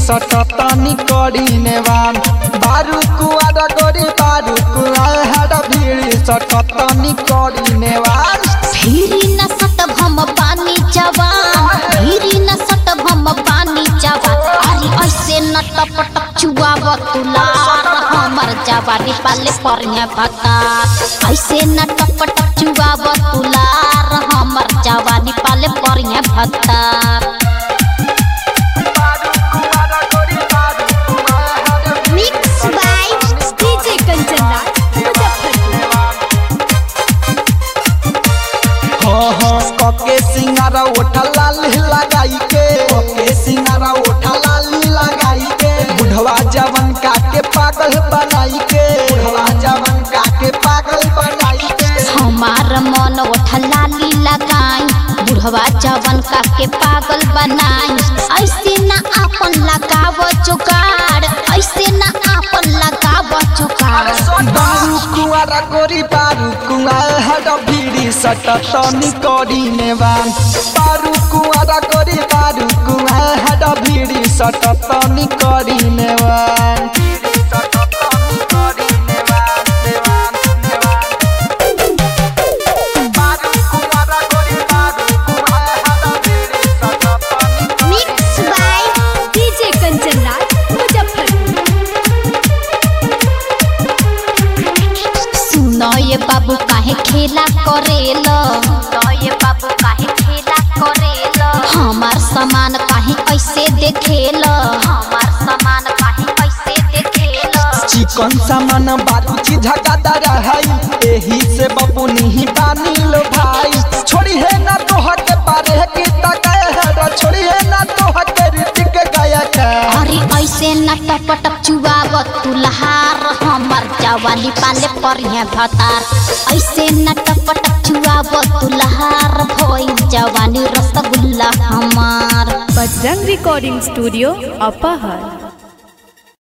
सटतनी करी नेवान बारू कुआरा गोरी बारू कुआरा भीड़ी सटतनी करी नेवान भीरी न सटब हम पानी जवान भीरी न सटब हम पानी जवान अरे ऐसे न टप टप चुआब तुलार हमर जवानी पाले परिया भता ऐसे न टप टप चुआब तुलार हमर जवानी पाले परिया भता mix by DJ Kanchan Raj Muzaffarpur हाँ हाँ कके सिंगारा ओठा लाल लगाई के कके सिंगारा ओठा लाल लगाई के बुढ़वा जवन काके पागल बनाई के बुढ़वा जवन काके पागल बनाई के हमार मन ओठ लाली लगाई बुढ़वा जवन का के पागल बनाई ऐसे ना आपन लगाव जुगाड़ ऐसे ना आपन लगाव जुगाड़ बारू कुआरा गोरी बारू कुआरा भीड़ी सटतनी करी नेवान बारू कुआरा गोरी बारू कुआरा भीड़ी सटतनी करी नेवान mix by DJ Kanchan Raj Muzaffarpur सुनो ये बाबू काहे खेला करेल ये बाबू काहे खेला करेल हमार सामान काहे ऐसे देखेल हमार सामान काहे ऐसे देखेल चिकन सामान बारू चीज गदा है एही से बबू नहीं पानी लो भाई छोड़ी है ना तोह के पारे की तकाय है छोड़ी है ना तोह के ऋतिक गायक अरे ऐसे न टप टप चुआब तुलहार हमर जवानी पाले परिया भतार ऐसे न टप टप चुआब तुलहार भोई जवानी रसगुल्ला हमार बजरंग रिकॉर्डिंग स्टूडियो अपहर